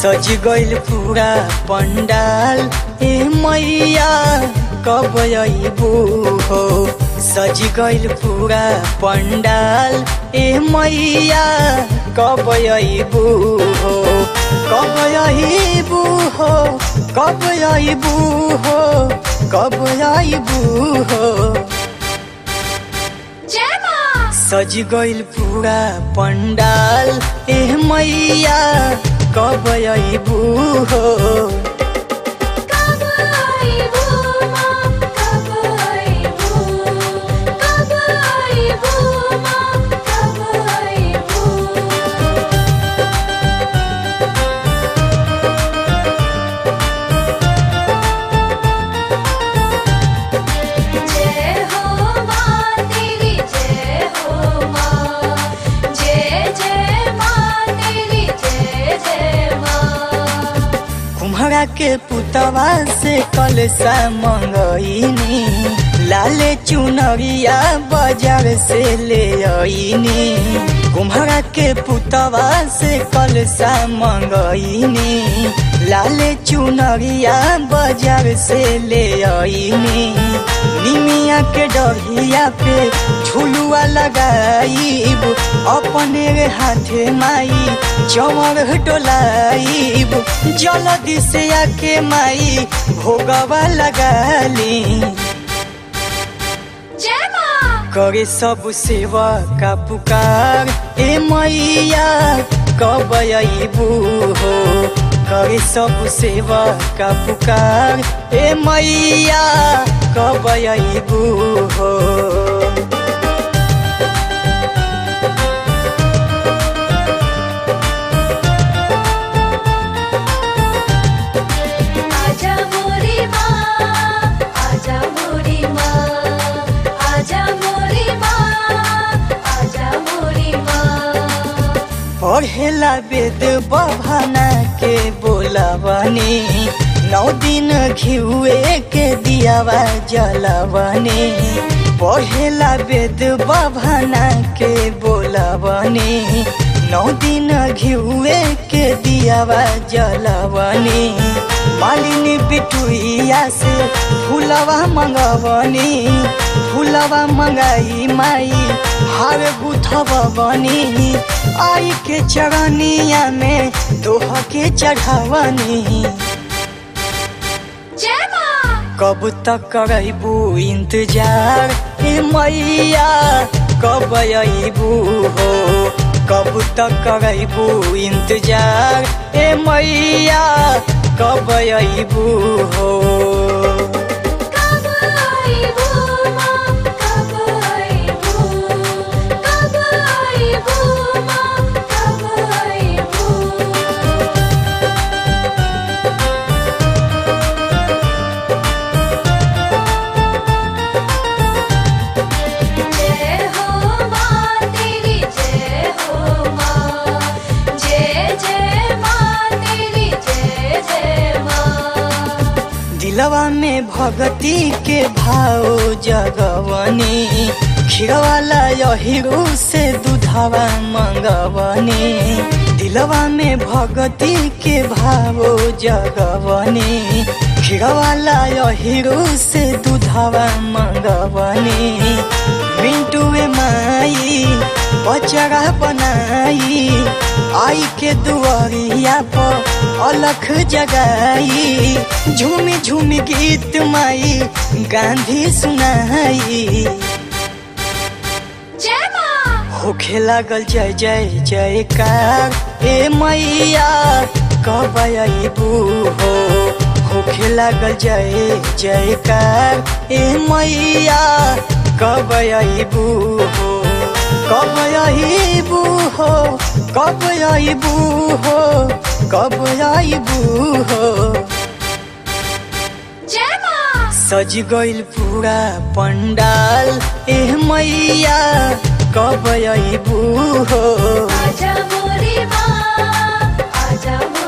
सज गइल पूरा पंडाल ए मैया कब अइबू हो सज गइल पूरा पंडाल ए मैया कब अइबू हो कब अइबू हो कब अइबू हो कब अइबू हो जय माँ सज गइल पूरा पंडाल ए मैया कब अइबू हो कब आइबू माँ कब आइबू कब आइबू माँ कब आइबू जय हो माँ तेरी जय हो माँ जय जय माँ तेरी जय जय माँ कुम्हरा के पुतवा से कलसा मंगईनी लाले चुनरिया बाजार से ले आईनी कुम्हरा के पुतवा से कलसा मंगईनी लाले चुनरिया बाजार से ले आईनी निमिया के डरिया पे झुलुआ लगाईब अपने रे हाथे माई चमर डोलाईब जल्दी से आके माई भोगवा लगाली जय माँ करे सब सेवा का पुकार ए मैया कब अइबू हो करे सब सेवा का पुकार ए मैया कब अइबू हो आजा मोरी माँ आजा मोरी माँ आजा मोरी माँ आजा मोरी माँ पढ़ेला वेद बभाना के बोलावनी नौ दिन घिउए के दियावा जलावनी पढ़ेला वेद बभाना के बोलावनी नौ दिन घिउए के दियावा जलावनी मालिनी बिटुइया से फूलवा मंगवनी फूलवा मंगाई माई हार गुथब बनी आई के चरनिया में दोह के चढ़ावनी जय माँ कब तक करबू इंतजार ए मैया कब अइबू हो कब तक करबू इंतजार ए मैया कब अइबू हो कब आइबू माँ कब आइबू कब आइबू माँ कब आइबू जय हो माँ तेरी जय हो माँ जय जय माँ तेरी जय जय माँ दिलवा में भगती के भाव जगवनी खीरवाला यहिरू से दूधवा मंगवनी दिलवा में भगती के भाव जगवनी खीरवाला यहिरू से दूधवा मंगवनी मिंटुए माई बचरा बनाई आई के दुआरिया पर अलख जगाई झूमी झूमी गीत माई गांधी सुनाई जय माँ होखे लागल जय जय जयकार ए मैया कब अइबू हो होखे लागल जय जयकार ए मैया कब अइबू हो कब अइबू हो कब अइबू हो कब अइबू हो जय माँ सज गइल पूरा पंडाल ए मैया कब अइबू हो आजा मोरी माँ आजा मोरी